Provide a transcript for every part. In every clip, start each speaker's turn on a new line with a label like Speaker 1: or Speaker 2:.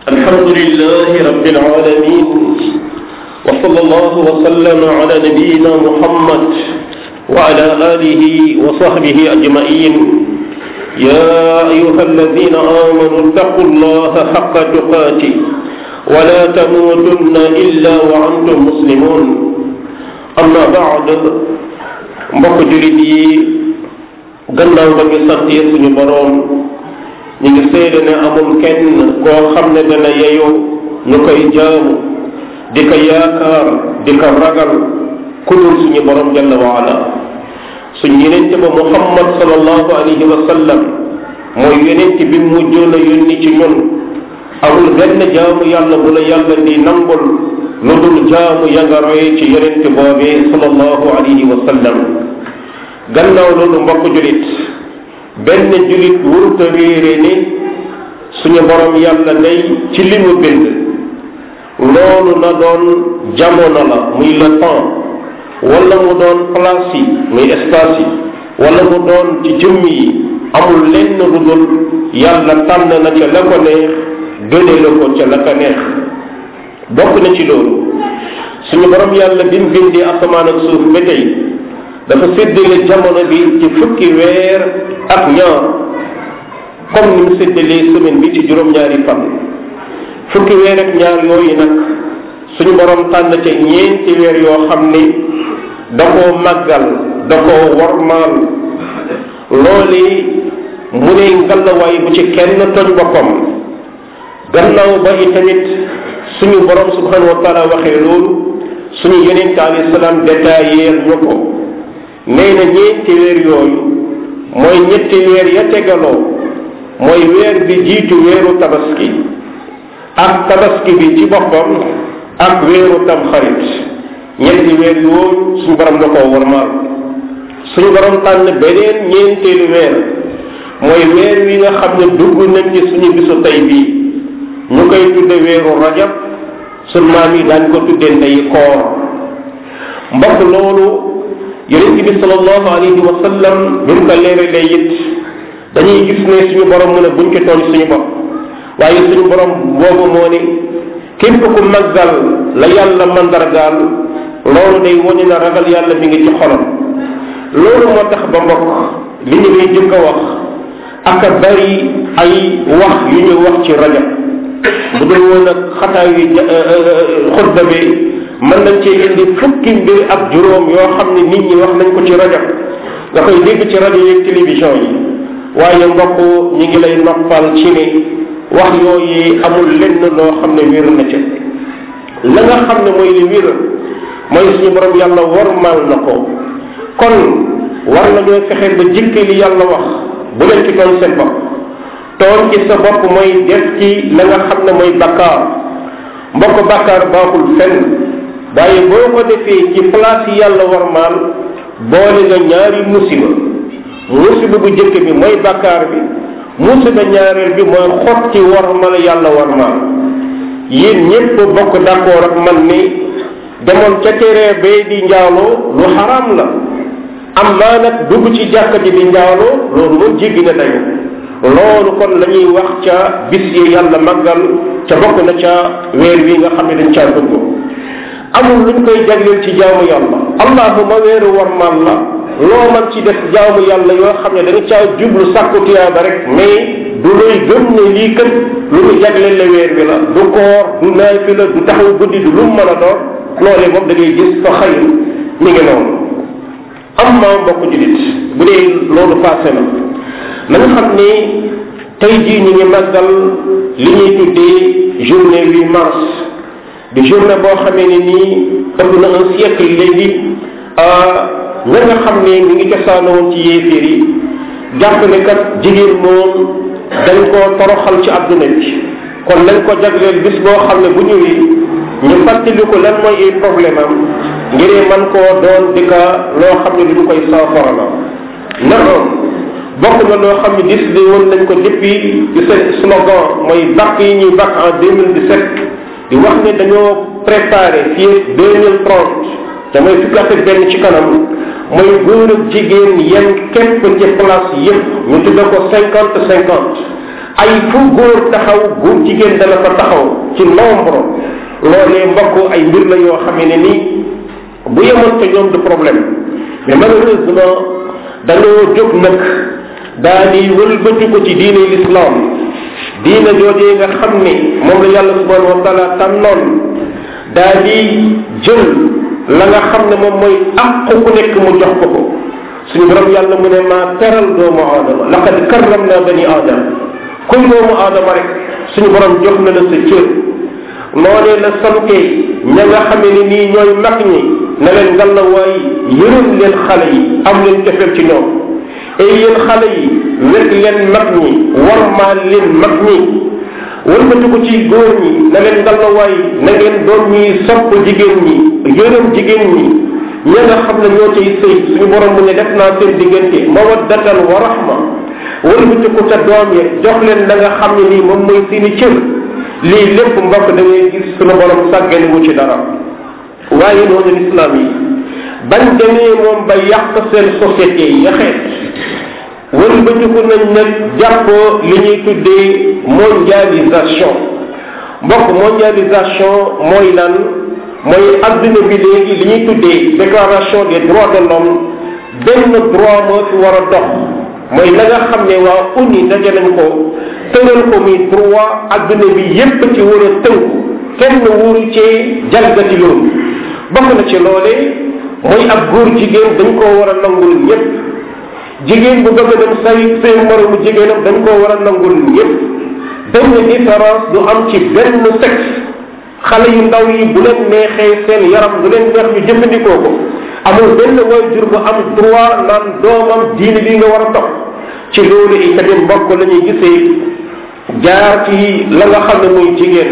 Speaker 1: الحمد لله رب العالمين وصلى الله وسلم على نبينا محمد وعلى آله وصحبه أجمعين يا أيها الذين آمنوا اتقوا الله حق تقاته ولا تموتن إلا وأنتم مسلمون أما بعد mbokk julit yi gannaaw ba ñu santee suñu boroom ñu ngi seede ne amul kenn koo xam ne dana yeyoo ñu koy jaamu di ko yaakaar di ko ragal ku dul suñu boroom jalla wa ala suñu yenente ba muhammad sallallahu alayhi wa sallam mooy yenente bi mujjoon a yónni ci ñun amul benn jaamu yàlla bu la yàlla di nangul lu dul jaamu ya nga roye ci yenente boobee sallallahu alayhi wa sallam gannaaw loolu mbokk julit benn julit wuruta réere ni suñu borom yàlla day ci li mu bind loolu na doon jamono la muy le temps wala mu doon place yi muy espace yi wala mu doon ci jëmm yi amul lenn lu dul yàlla tànn na ca la ko neex gëne la ko ca la ko neex bokk na ci loolu suñu borom yàlla bi mu bindee asamaan ak suuf ba tey dafa séddale jamono bi ci fukki weer ak ñaar comme ni mu séddalee semaine bi ci juróom-ñaari fan fukki weer ak ñaar yooyu nag suñu borom tànn ca ñeenti weer yoo xam ni da koo màggal da koo wormaal loolu mu ne ngalawaay bu ci kenn toj boppam gannaaw ba itamit suñu borom subhanahu wa taala waxee loolu suñu yeneen alayhi salaam détaillé ñu ko nee na ñeenti weer yooyu mooy ñetti weer ya tegaloo mooy weer bi jiitu weeru tabaski ak tabaski bi ci boppam ak weeru tamxarit ñetti weer yooyu suñu borom da koo warmaal suñu borom tànn beneen ñeenteelu weer mooy weer wi nga xam ne dugg nañ ci suñu bisu tey bii ñu koy tudde weeru rajab suñ maam yi daañ ko tudde ndey koor mbokk loolu yonent bi sallallahu alayhi wa sallam bi mu ko leeralee it dañuy gis ne suñu borom mu ne buñ ko tooñ suñu bopp waaye suñu borom boobu moo ne képp ku màggal la yàlla mandargaal loolu day wane na ragal yàlla mi ngi ci xolam loolu moo tax ba mbokk li ñu lay jëkk a wax ak a bari ay wax yu ñu wax ci rajab bu dul woon ak xataa yi xutba bi mën nañ cee indi fukki mbir ak juróom yoo xam ne nit ñi wax nañ ko ci rajo nga koy dégg ci rajo yeeg télévision yi waaye mbokk ñi ngi lay noppal ci ni wax yooyu amul lenn loo xam ne wér na ca la nga xam ne mooy li wér mooy suñu borom yàlla wormaal na ko kon war nañoo fexeel ba jikki li yàlla wax bu leen ci doon seen bopp toon ci sa bopp mooy def ci la nga xam ne mooy bakkaar mbokk bakkaar baaxul fenn waaye boo ko defee ci place yi yàlla warmaal boole nga ñaari musiba musiba bu jëkk bi mooy bakkaar bi musiba ñaareel bi mooy xotti warmal yàlla warmaal yéen ñépp bokk d'accord ak man ni demoon ca terrain bay di njaaloo lu xaraam la am maa nag dugg ci jàkka ji di njaaloo loolu moom jéggi na dayo loolu kon la ñuy wax ca bis yi yàlla màggal ca bokk na ca weer wi nga xam ne dañ caa dugg amul luñ koy jagleel ci jaamu yàlla allahuma weeru warmal la loo man ci def jaamu yàlla yoo xam ne da nga caa jublu sàkku tiyaaba rek mais du looy gëm ne lii kat lu ñu jagleel la weer bi la du koor du naafi la du taxaw guddi du lu mën a doon loolee moom da ngay gis fa xëy mi ngi noonu am ma mbokk julit bu dee loolu passé na na nga xam ni tey jii ñu ngi màggal li ñuy tuddee journée 8 mars di journée boo xamee ne nii ëpp na un siècle léegi ña nga xam ne ñu ngi cosaano woon ci yéeféer yi jàpp ne kat jigéen moom dañ koo toroxal ci àdduna bi kon nañ ko jagleel bis boo xam ne bu ñëwee ñu fàttali ko lan mooy ay problème am ngir man koo doon di ka loo xam ne duñu koy saafara la naam bokk na loo xam ne décidé woon nañ ko depuis di seen slogan mooy bakk yi ñuy bakk en 2017 di wax ne dañoo préparé fii 2030 te mooy fukki at ak benn ci kanam mooy góor ak jigéen yem képp ci place yëpp ñu tudde ko cinquante cinquante ay fu góor taxaw góor jigéen dana fa taxaw ci nombre loolee mbokk ay mbir la yoo xamee ne ni bu yemoon te ñoom du problème mais malheureusement dañoo jóg nag daa di wëlbati ko ci diine l'islam diine joojee nga xam ne moom la yàlla subhanahu wa taala tànnoon daa di jël la nga xam ne moom mooy àq ku nekk mu jox ko ko suñu borom yàlla mu ne maa teral doomu aadama laqad karram naa bani aadama kuy doomu aadama rek suñu borom jox na la sa cër noonee la sante ña nga xamee ne nii ñooy mag ñi na leen ngallawaay yërëm leen xale yi am leen cofeel ci ñoom et yéen xale yi wekk leen mag ñi warmaal leen mag ñi wëlbati ko ci góor ñi na leen ngallawaay na ngeen doon ñuy sopp jigéen ñi yërëm jigéen ñi ña nga xam ne ñoo cay sëy suñu borom mu ne def naa seen diggante mawaddatan wa rahma wëlbati ko ca doom ya jox leen la nga xam ne nii moom mooy seeni cër lii lépp mbokk da ngay gis suñu borom sàggane wu ci dara waaye noonu lislaam yi bañ demee moom ba yàq seen société yi yaxeet wëlbatiku nañ nag jàpp li ñuy tuddee mondialisation mbokk mondialisation mooy lan mooy adduna bi léegi li ñuy tuddee déclaration des droits de l'homme benn droit moo fi war a dox mooy la nga xam ne waa uni daje nañ ko tëral ko muy droit adduna bi yépp ci war a tënku kenn wóoru cee jalgati loolu bokk na ci loole mooy ab góor jigéen dañ koo war a nangul ñépp jigéen bu bëgg a dem say seen moromu jigéenam dañ koo war a nangul ñépp benn différence du am ci benn sexe xale yu ndaw yi bu leen neexee seen yaram bu leen neex ñu jëfandikoo ko amul benn waajur bu am droit naan doomam diine li nga war a topp ci loolu itamit mbokk la ñuy gisee jaar ci la nga xam ne muy jigéen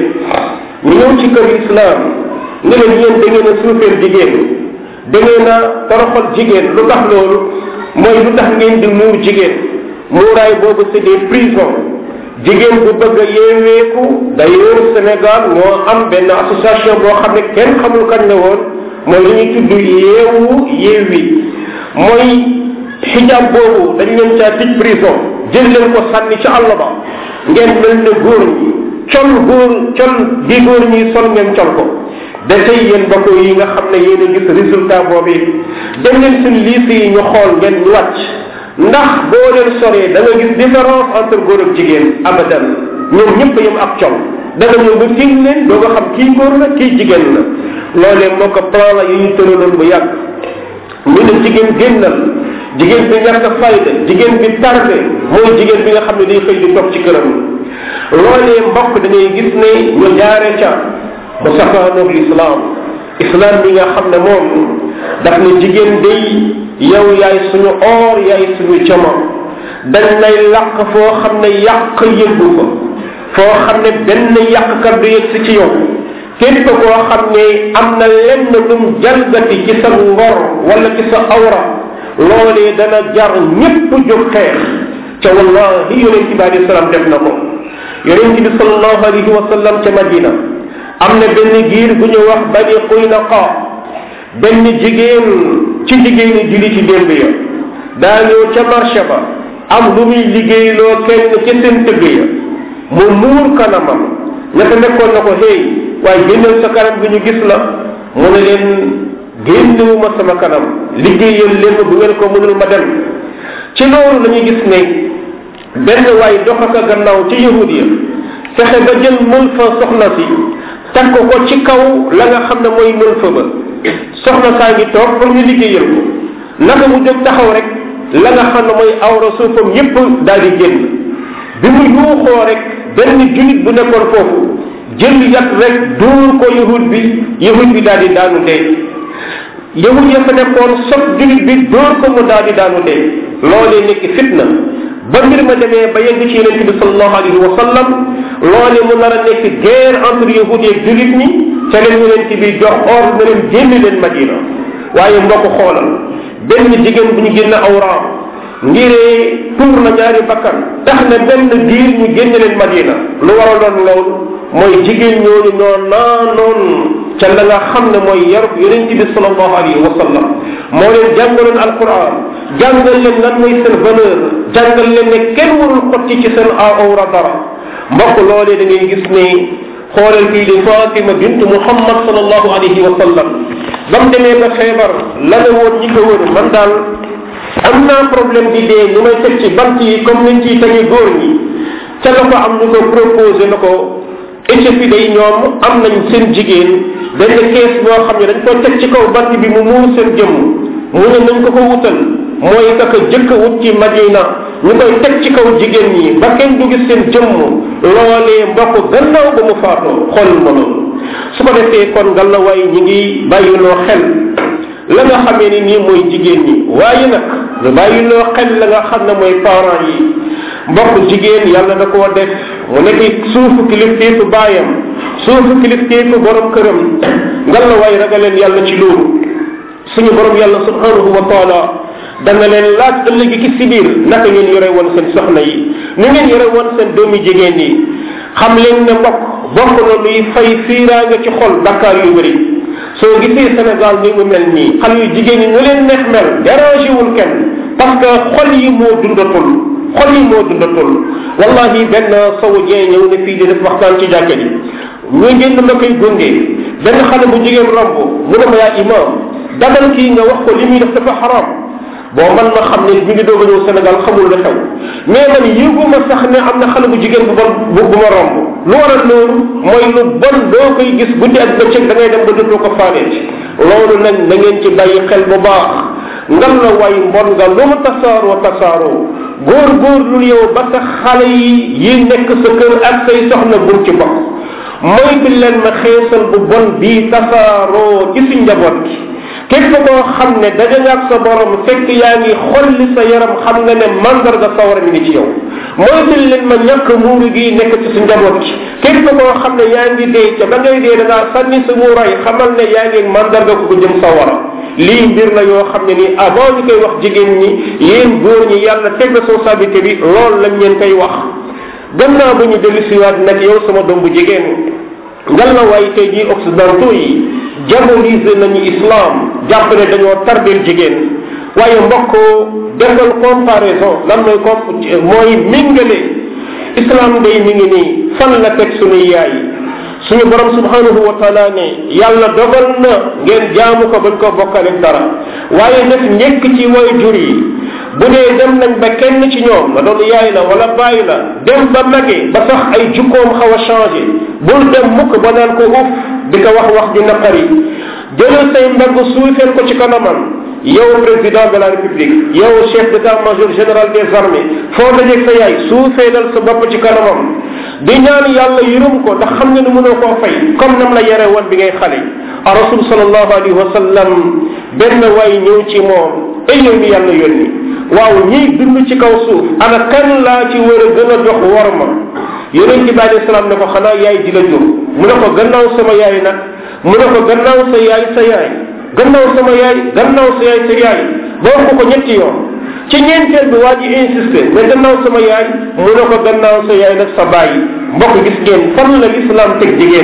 Speaker 1: ñu ñëw ci kër islam ne leen yéen da ngeen a suufeel jigéen da ngeen a toroxal jigéen lu tax loolu mooy lu tax ngeen di muur jigéen muuraay boobu c'est des prisons jigéen bu bëgg a yeeweeku d'ailleurs Sénégal moo am benn association boo xam ne kenn xamul kañ la woon mooy li ñuy tudd yeewu yeewi mooy xijab boobu dañ leen caa tij prison jël leen ko sànni ca àll ba ngeen mel ne góor ñi col góor col gi góor ñi sol ngeen col ko dafay yéen mbokk yi nga xam ne yéen a gis résultat boobu dem leen suñ lycée yi ñu xool ngeen ñu wàcc ndax boo leen soree da nga gis différence entre góor ak jigéen abadan ñoom ñëpp yem ak col da nga ñëw ba tiim leen doo nga xam kii góor la kii jigéen la loolee moo ko plan la yu ñu tëraloon bu yàgg ñu ne jigéen génnal jigéen bi ñàkk fayda jigéen bi tardé mooy jigéen bi nga xam ne day xëy di toog ci këram loolee mbokk da ngay gis ne ñu jaare ca ba safaanoog l'islam islam bi nga xam ne moom daf ne jigéen day yow yaay suñu or yaay suñu jama dañ lay làq foo xam ne yàq yëggu fa foo xam ne benn yàqkat du yëg si ci yow képp koo xam ne am na lenn lum jalgati ci sa ngor wala ci sa awra loolee dana jar ñépp jóg xeex ca wallahi yonent bi alei salaam def na ko yonent bi salallahu alayhi wa sallam ca madina am na benn giir bu ñu wax bani Qaynuqa benn jigéen ci jigéeni julli ci démb ya daa ñëw ca marché ba am lu muy liggéeyloo kenn ci seen tëgg ya mu muur kanamam ña ko nekkoon na ko hey waaye génnal sa kanam bi ñu gis la mu ne leen génnewuma sama kanam liggéeyal leen bu ngeen ko mënul ma dem ci loolu la ñuy gis ne benn waay dox ak gannaaw ci yahud ya fexe ba jël mël fa soxna si teg ko ko ci kaw la nga xam ne mooy mël fa ba soxna saa ngi toog pour ñu liggéeyal ko naka mu jóg taxaw rek la nga xam ne mooy awra suufam yépp daal di génn bi mu yuuxoo rek benn julit bu nekkoon foofu jël yat rek dóor ko yahud bi yahud bi daal di daanu dee yahud ya fa nekkoon sot julit bi dóor ko mu daal di daanu dee loolee nekk fitna ba mbir ma demee ba yegg ci yonente bi salallahu alayhi wa sallam loole mu nar a nekk guerre entre yahud yeeg julit ñi ca leen yonente bi jox ordre na leen génn leen madina waaye mbokk xoolal benn jigéen bu ñu génn awraam ngiree tuur na ñaari bakkan tax na benn diir ñu génn leen madina lu waraloon loolu mooy jigéen ñooñu ñoo naanoon ca la nga xam ne mooy yarub yonente bi salallahu alayhi wa sallam moo leen jàngaloon alquran jàngal leen lan mooy seen valeur jàngal leen ne kenn warul xotti ci seen awra dara mbokk loolee da ngay gis ne xoolal kii di Fatima bint Muhammad sallallahu alayhi wa sallam ba mu demee ba feebar la ne woon ñi ko wër man daal am naa problème di dee li may teg ci bant yi comme niñ ciy tegi góor ñi ca la ko am ñu ko proposé na ko Éthiopie day ñoom am nañ seen jigéen benn kees boo xam ne dañ ko teg ci kaw bant bi mu muur seen jëmm mu ne nañ ko ko wutal mooy kaka jëkk wut ci Madina ñu koy teg ci kaw jigéen ñi ba kenn du gis seen jëmm loolee mbokk gannaaw ba mu faatoo xool ma loolu su ko defee kon gàllawaay ñi ngi bàyyiloo xel la nga xamee ni nii mooy jigéen ñi waaye nag lu bàyyiloo xel la nga xam ne mooy parents yi mbokk jigéen yàlla da koo def mu nekk suufu kilifteefu baayam suufu kilifteefu borom këram gàllawaay ragaleen yàlla ci loolu suñu borom yàlla subhanahu wa taala dana leen laaj ëllëgi ki si biir naka ngeen yore woon seen soxna yi ni ngeen yore woon seen doomi jigéen yi xam leen ne mbokk bokk na luy fay fiiraanga ci xol bakkaar yu bëri soo gisee Sénégal ni mu mel nii xale yu jigéen ñi ñu leen neex mel dérangé wul kenn parce que xol yi moo dundatul xol yi moo dundatul wallahi benn sawu jee ñëw ne fii di def waxtaan ci jàkka ji ñu génn ma koy gunge benn xale bu jigéen romb mu ne ma yaa imam dagal kii nga wax ko li muy def dafa xaram bon man ma xam ne bi ngi doog a ñëw Sénégal xamul la xew mais man yëguma sax ne am na xale bu jigéen bu bon bu bu ma romb lu waral loolu mooy lu bon doo koy gis guddi ak bëccëg da ngay dem ba dootoo ko faaneeti loolu nag na ngeen ci bàyyi xel bu baax ngan la way mbon nga lu mu tasaaroo tasaaroo góor góor lu yow ba sa xale yi yi nekk sa kër ak say soxna bul ci bokk moytu leen ma xeesal bu bon bii tasaaroo ci suñ njaboot gi képp koo xam ne daje nga ak sa borom fekk yaa ngi xolli sa yaram xam nga ne mandarga sawar mi ngi ci yow moytul leen ma ñàkk muuru gi nekk ci su njaboot gi képp koo xam ne yaa ngi dee ca ba ngay dee da ngaa sànni sa muuraay xamal ne yaa ngi mandarga ko ko jëm sawara lii mbir la yoo xam ne nii avant ñu koy wax jigéen ñi yéen góor ñi yàlla teg responsabilité bi loolu lañ leen koy wax gannaaw ba ñu dellu siwaat nag yow sama doom bu jigéen ngal la waaye tey jii occidentaux yi diaboliser nañu islam jàpp ne dañoo tardel jigéen waaye mbokk defal comparaison lan mooy comp mooy mingale islam day mi ngi nii fan la teg suñuy yaay suñu borom subhanahu wa taala ne yàlla dogal na ngeen jaamu ko bañ ko bokkale dara waaye def njëkk ci way jur yi bu dee dem nañ ba kenn ci ñoom la doon yaay la wala bàyyi la dem ba magee ba sax ay jukkoom xaw a changé bul dem mukk ba naan ko uf di ko wax wax ju naqari jëlal say mbagg suufeel ko ci kanamam yow président de la république yow chef d'état major général des armées foo dajeeg sa yaay suufeelal sa bopp ci kanamam di ñaan yàlla yërëm ko ndax xam nga ne mënoo koo fay comme nam la yare woon bi ngay xale a rasul sallallahu alayhi wa sallam benn waay ñëw ci moom ay yow mi yàlla yónni waaw ñiy dund ci kaw suuf ana kan laa ci war a gën a jox war ma yonent bi alayhi salaam ne ko xanaa yaay ji la jur mu ne ko gannaaw sama yaay nag mu ne ko gannaaw sa yaay sa yaay gannaaw sama yaay gannaaw sa yaay sa yaay ba wax ko ko ñetti yoon ci ñeenteel bi waa ji insisté mais gannaaw sama yaay mu ne ko gannaaw sa yaay nag sa bàyyi mbokk gis ngeen fan la lislaam teg jigéen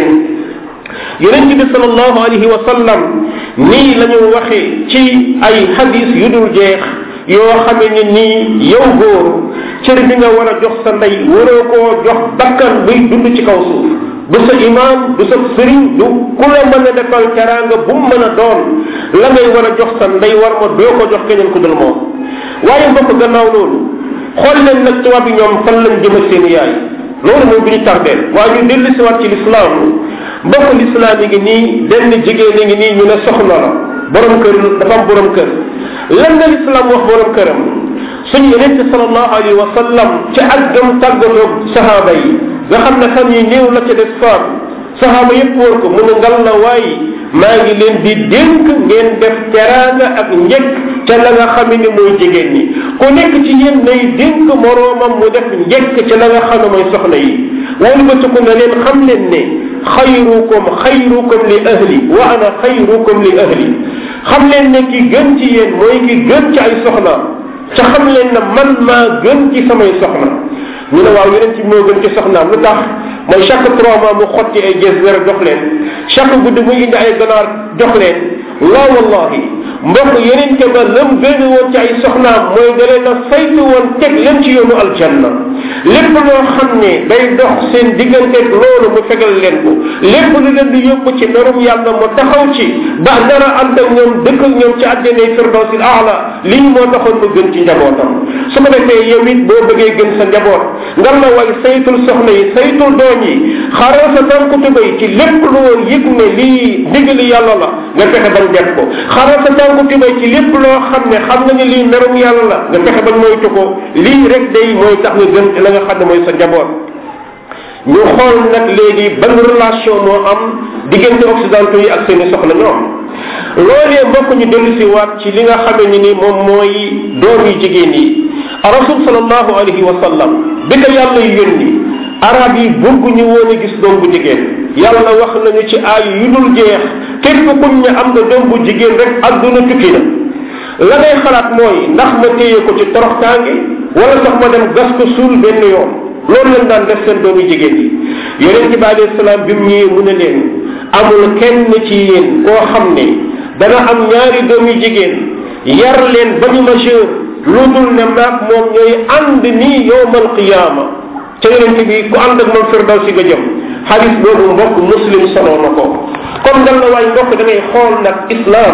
Speaker 1: yonent bi salallahu alayhi wa sallam nii la ñu waxee ci ay hadis yu dul jeex yoo xamee ni nii yow góor cër bi nga war a jox sa ndey waroo koo jox bakkan buy dund ci kaw suuf du sa imaam du sa sëriñ du ku la mën a defal teraanga bu mu mën a doon la ngay war a jox sa ndey war ma doo ko jox keneen ku dul moom waaye mbokk gannaaw loolu xool leen nag tubaab bi ñoom fan lañ jëmal seen yaay loolu moom bi ñu tardeel waaye ñu dellu si waat ci lislaam mbokk lislaam yi ngi nii benn jigéen ngi nii ñu ne soxna la borom kër dafa am borom kër lan la lislaam wax borom këram suñu yonente salallahu alayhi wa sallam ci ak gëm tàggatoog sahaaba yi nga xam ne fan yi néew la ca des faat sahaaba yépp wër ko mu ne ngal la waaye maa ngi leen di dénk ngeen def teraanga ak njëkk ca la nga xam ne mooy jigéen ñi ku nekk ci yéen nay dénk moroomam mu def njëkk ca la nga xam ne mooy soxna yi wala ba tukku na leen xam leen ne xayrukum xayrukum li ahli wa ana xayrukum li ahli xam leen ne ki gën ci yéen mooy ki gën ci ay soxna ca xam leen ne man maa gën ci samay soxna ñu ne waaw yeneen ci moo gën ci soxnaam lu tax mooy chaque trois mois mu xotti ay gés wér jox leen chaque guddi muy indi ay ganaar jox leen waaw wallahi mbokk yeneen ba lam gën woon ci ay soxnaam mooy da leen a saytu woon teg leen ci yoonu aljanna lépp loo xam ne day dox seen digganteeg loolu mu fegal leen ko lépp lu leen di yóbbu ci merum yàlla mu taxaw ci ba dara ànd ak ñoom dëkk ak ñoom ci àjjanay firdawsil aala lii moo taxoon mu gën ci njabootam su ko defee yow it boo bëggee gën sa njaboot nga la way saytul soxna yi saytul doom yi xaaral sa tànku tubay ci lépp loo yëg ne lii ndigali yàlla la nga fexe bañ def ko xaaral sa tànku tubay ci lépp loo xam ne xam nga ne lii merum yàlla la nga fexe bañ moytu ko lii rek day mooy tax nga gën la nga xam ne mooy sa njaboot ñu xool nag léegi ban relation moo am diggante occidentaux yi ak seeni soxna ñoom loolee mbokk ñu dellu si waat ci li nga xamee ni ni moom mooy doom yi jigéen yi rasul salallahu alayhi wa sallam bi ko yàlla yónni arab yi bëgguñu woon a gis doom bu jigéen yàlla wax nañu ci aay yu dul jeex képp kuñ ne am nga doom bu jigéen rek adduna tukki na la ngay xalaat mooy ndax ma téye ko ci toroxtaange wala sax ma dem gas ko suul benn yoon loolu lañ daan def seen doomi jigéen yi yonent bi alayhi salaam bi mu ñëwee mu ne leen amul kenn ci yéen koo xam ne dana am ñaari doomi jigéen yar leen ba ñu majeur lu dul ne maag moom ñooy ànd nii yowmal qiyaama ca yonent bi ku ànd ak moom firdaw si nga jëm xadis boobu mbokk muslim soloo na ko comme dal na waay mbokk da ngay xool nag islam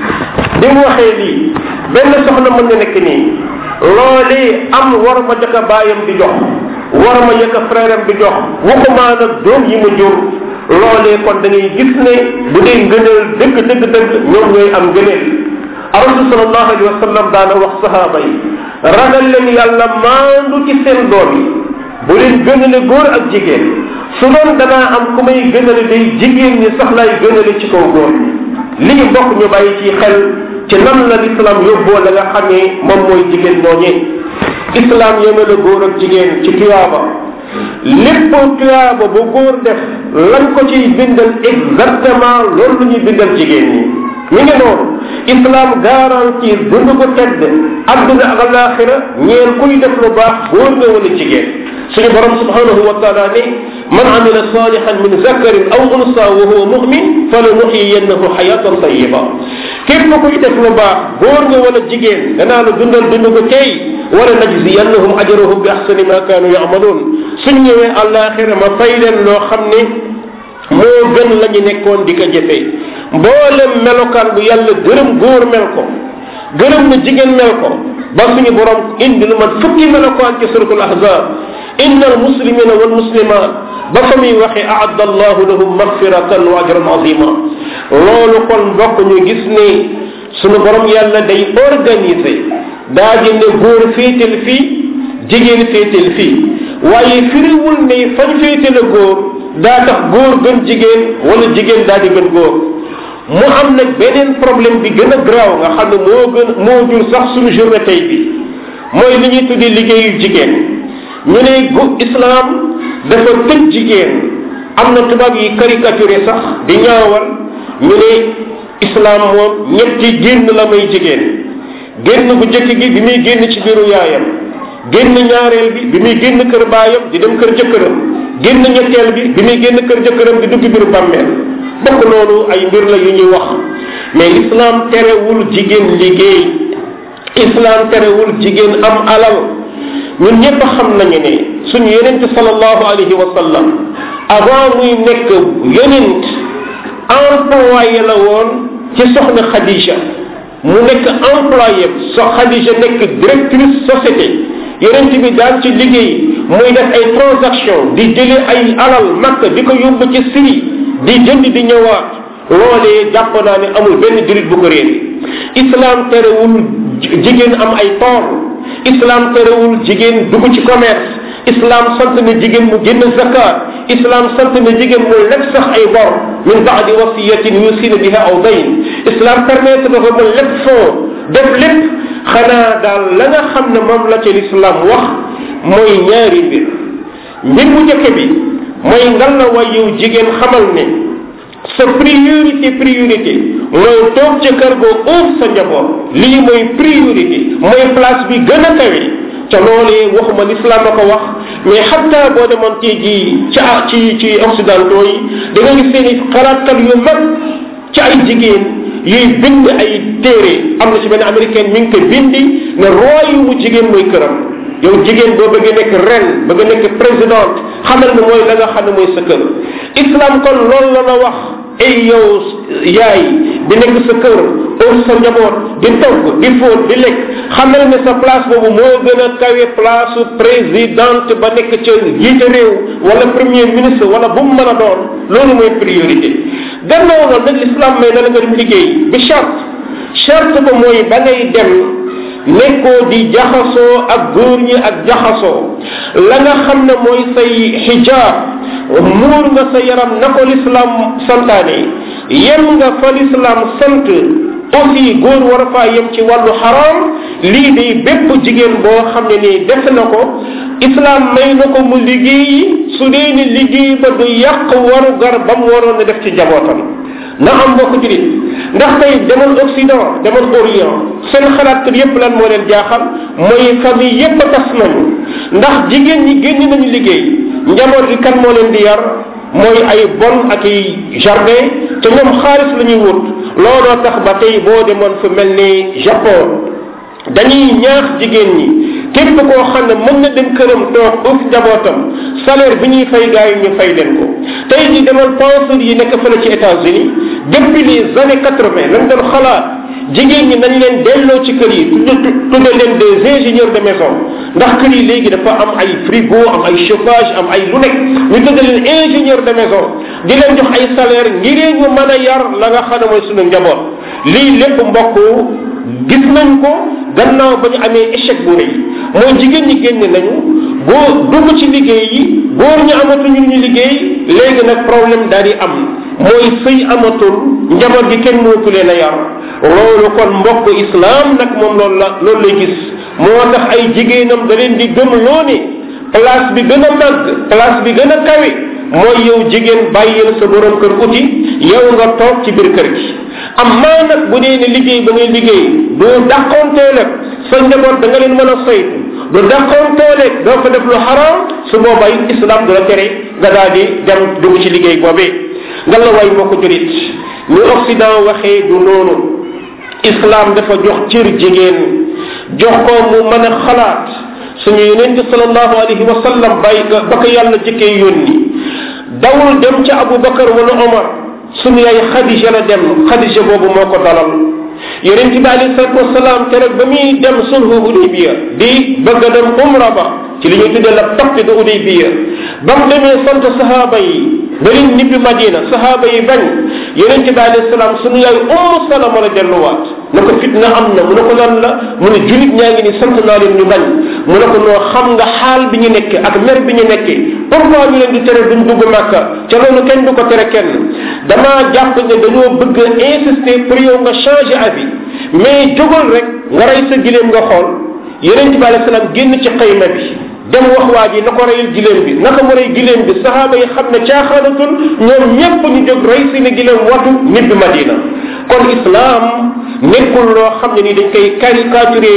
Speaker 1: bi mu waxee lii benn soxna mën na nekk nii loolee am war ma jëkk baayam di jox war ma yëkk frère am di jox waxumaa nag doom yi mu jur loolee kon da ngay gis ne bu dee ngëneel dëgg dëgg dëgg ñoom ñooy am ngëneel rasul salallahu alayhi wa sallam daana wax sahaaba yi ragal leen yàlla maandu ci seen doom yi bu leen gënale góor ak jigéen su doon danaa am ku may gënale day jigéen ñi sax lay gënale ci kaw góor lii mbokk ñu bàyyi ci xel ci nan la l'islam yóbboo la nga xam ne moom mooy jigéen ñooñee islam yemale góor ak jigéen ci tuyaaba lépp tuyaaba bu góor def lan ko ciy bindal exactement loolu lu ñuy bindal jigéen ñi mi ngi noonu islam garantir dund ko tedd adduna ak alaxira ñeen kuy def lu baax góor nga wala jigéen suñu borom subhanahu wa taala ne man amila salihan min zakarin aw unsa wa huwa mumin fala nuxiyannahu xayatan tayiba képp kuy def lu baax góor nga wala jigéen danaa la dundal dund ko tey wala najziyannahum ajrahum bi ahsani ma kaanu yamaluun suñ ñëwee alaxira ma fay leen loo xam ne moo gën la ñu nekkoon di ko jëfee mboolem melokaan bu yàlla gërëm góor mel ko gërëm na jigéen mel ko ba suñu borom indi lu man fukki melokaan ci suratul ahzab inna almuslimina walmuslimat ba fa muy waxe aadda allahu lahum magfiratan wa ajran azima loolu kon mbokk ñu gis ne suñu borom yàlla day organiser daa di ne góor féetal fii jigéen féetal fii waaye firiwul ne fañ féetale góor daa tax góor gën jigéen wala jigéen daa di gën góor mu am nag beneen problème bi gën a garaaw nga xam ne moo gën moo jur sax suñu journée tey bi mooy li ñuy tuddee liggéeyu jigéen ñu ne gu islam dafa tëj jigéen am na tubaab yi caricaturé sax di ñaawal ñu ne islam moom ñetti génn la may jigéen génn bu jëkk gi bi muy génn ci biiru yaayam génn ñaareel bi bi muy génn kër baayam di dem kër jëkkëram génn ñetteel bi bi muy génn kër jëkkëram di dugg biiru bàmmeel bokk loolu ay mbir la yu ñuy wax mais islam terewul jigéen liggéey islam terewul jigéen am alal ñun ñëpp xam nañu ne suñu yonent sallallahu alayhi wa sallam avant muy nekk yonent employé la woon ci soxna Khadija mu nekk employé so Khadija nekk directrice société yonent bi daan ci liggéey muy def ay transaction di jële ay alal makk di ko yóbbu ci Syrie di jënd di ñëwaat loolee jàpp naa ne amul benn jurit bu ko réer islam terewul jigéen am ay tool islam terewul jigéen dugg ci commerce islam sant na jigéen mu génn zakat islam sant na jigéen mu leb sax ay bor min baadi wasiyatin yusina biha aw dayn islam permettre na ko mu leb fond def lépp xanaa daal la nga xam ne moom la ci l'islam wax mooy ñaari mbir mbir mu njëkk bi mooy ngal la way yow jigéen xamal ne sa priorité priorité mooy toog ca kër goo uuf sa njaboot lii mooy priorité mooy place bi gën a kawe ca loolee waxuma l'islam a ko wax mais xatta boo demoon ci ji ci ci ci occidentaux yi da nga gis seen i xalaatkat yu mag ci ay jigéen yuy bind ay téere am na ci benn américaine mi ngi ko bindi ne royaume jigéen mooy këram yow jigéen boo bëgg nekk ren bëgg nekk présidente xamal ne mooy la nga xam ne mooy sa kër islam kon loolu la la wax ay yow yaay di nekk sa kër or sa njaboot di togg di fóot di lekk xamal ne sa place boobu moo gën a kawe place présidente ba nekk ca jiite réew wala premier ministre wala bu mu mën a doon loolu mooy priorité gannaaw loolu nag l'islam may na la nga dem liggéey bi charte charte ba mooy ba ngay dem nekkoo di jaxasoo ak góor ñi ak jaxasoo la nga xam ne mooy say xijaab muur nga sa yaram na ko l'islam santaane yem nga fa l'islam sant aussi góor war a faa yem ci wàllu xaraam lii di bépp jigéen boo xam ne nii def na ko islam may na ko mu liggéeyi su dee ni liggéey ba du yàq waru gar ba mu waroon a def ci jabootam na am mbokk julit ndax tey demal occident demal orient seen xalaat kër yépp lan moo leen jaaxal mooy famille yépp a tas nañu ndax jigéen ñi génn nañu liggéey njaboot gi kan moo leen di yar mooy ay bon ak ay jardin te ñoom xaalis la ñuy wut looloo tax ba tey boo demoon fu mel ni japon dañuy ñaax jigéen ñi képp koo xam ne mën na dem këram toog uf njabootam salaire bi ñuy fay gars yi ñu fay leen ko tey ji demal penseur yi nekk fële ci États-Unis depuis les années quatre-vingt lañ doon xalaat jigéen ñi nañ leen delloo ci kër yi tudde leen des ingénieurs de maison ndax kër yi léegi dafa am ay frigo am ay chauffage am ay lu nekk ñu tudde leen ingénieur de maison di leen jox ay salaire ngir ñu mën a yar la nga xam ne mooy sunu njaboot lii lépp mbokk gis nañ ko gannaaw ba ñu amee échec bu rëy mooy jigéen ñi génne nañu boo dugg ci liggéey yi góor ñu amatuñu ñu liggéey léegi nag problème daal di am mooy sëy amatul njaboot gi kenn mënatu leen a yar loolu kon mbokk islam nag moom loolu la loolu lay gis moo tax ay jigéenam da leen di gëm loo ne place bi gën a màgg place bi gën a kawe mooy yow jigéen bàyyil sa borom kër uti yow nga toog ci biir kër gi am maa nag bu dee ne liggéey ba ngay liggéey doo dàqonteel ak sa njaboot da nga leen mën a saytu du dàqonteel ak doo ko def lu xaraam su boobaa it islam du la tere nga daal di dem dugg ci liggéey boobee nga la way moo ko jurit ñu occident waxee du noonu islam dafa jox cër jigéen jox ko mu mën a xalaat suñu yonente salallahu alayhi wa sallam bàyyi ko ba ko yàlla jëkkee yónni dawul dem ca abou bakar wala omar suñu yaay xadija la dem xadija boobu moo ko dalal yonente bi alayhi salatu wasalaam keroog ba muy dem sulhu udaybiya di bëgg a dem umra ba ci li ñuy tuddee la pacte de udaybiya ba mu demee sant sahaaba yi ba leen nibbi madina sahaaba yi bañ yonente bi alayhi salaam suñu yaay ummu salama la delluwaat na ko fitna am na mu ne ko lan la mu ne julit ñaa ngi ni sant naa leen ñu bañ mu ne ko noo xam nga xaal bi ñu nekke ak mer bi ñu nekke pourquoi ñu leen di tere duñ dugg màkka ca loolu kenn du ko tere kenn damaa jàpp ne dañoo bëgg a insister pour yow nga changer avis mais jógal rek nga rey sa gileem nga xool yonente bi alayhi salaam génn ci xayma bi dem wax waa ji na ko reyal gileem bi naka mu rey gileem bi sahaaba yi xam ne caaxaanatul ñoom ñépp ñu jóg rey seeni gileem watu ñibbi madina kon islam nekkul loo xam ne ni dañ koy caricaturé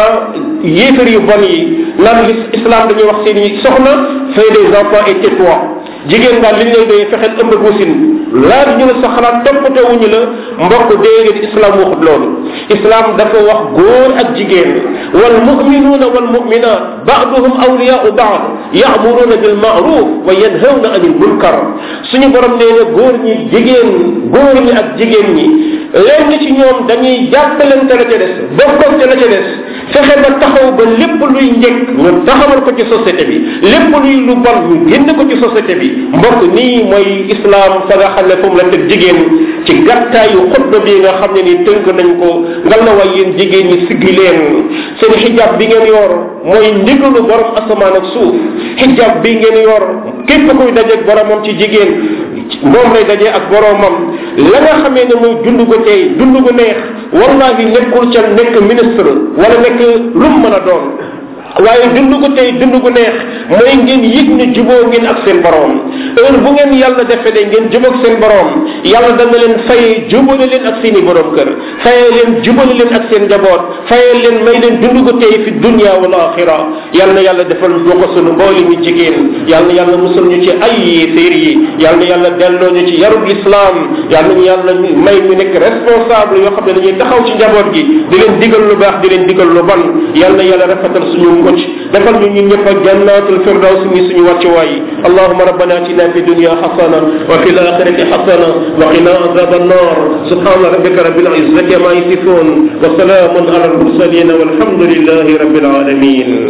Speaker 1: yéefar yu bon yi naan islam dañuy wax seeni soxna fay des enfants et tais-toi jigéen daal liñ lay doyee fexeel ëmb gusin laaj ñu la sa xalaat toppatewuñu la mbokk déedéet islam waxut loolu islam dafa wax góor ak jigéen wal muminuuna wal muminat baaduhum awliyaau baad yaamuruuna bil maaruf wa yanhawna anil munkar suñu borom nee na góor ñi jigéen góor ñi ak jigéen ñi lenn ci ñoom dañuy jàppalante la ca des bokkante la ca des fexe ba taxaw ba lépp luy njëkk ñu taxawal ko ci société bi lépp luy lu bon ñu génn ko ci société bi mbokk nii mooy islam fa nga xam ne fu mu la teg jigéen ci gàttaayu xutba bi nga xam ne ni tënk nañ ko ngal na way yéen jigéen ñi siggi leen seen xijab bi ngeen yor mooy ndigalu borom asamaan ak suuf xijab bi ngeen yor képp kuy dajeeg boromam ci jigéen moom lay dajee ak boromam la nga xamee ne mooy dund gu tey dund gu neex wallahi nekkul ca nekk ministre wala nekk lu mu mën a doon waaye dund ko tey dund gu neex mooy ngeen yëg ne juboo ngeen ak seen borom heure bu ngeen yàlla defee de ngeen jubóog seen borom yàlla dana leen fayee jubale leen ak seen i borom kër fayee leen jubale leen ak seen njaboot fayee leen may leen dund ko tey fi dunia wal axira yàlla na yàlla defal ñu ko sunu mbooli mi jigéen yàlla na yàlla musal ñu ci ay yéeféer yi yàlla na yàlla delloo ñu ci yarub islam yàlla nañu yàlla may ñu nekk responsable yoo xam ne dañuy taxaw ci njaboot gi di leen digal lu baax di leen digal lu bon yàlla na yàlla rafetal suñu mucc defal ñu ñun ñëpp ak jannatul firdaws mi suñu wàccuwaay allahuma rabbana atina fi dunya xasana wa fi laxirati xasana wa qina azab annar subhana rabbika rabbil izzati ma yasifun wa salamun ala al mursalin walhamdulillahi rabbil alamin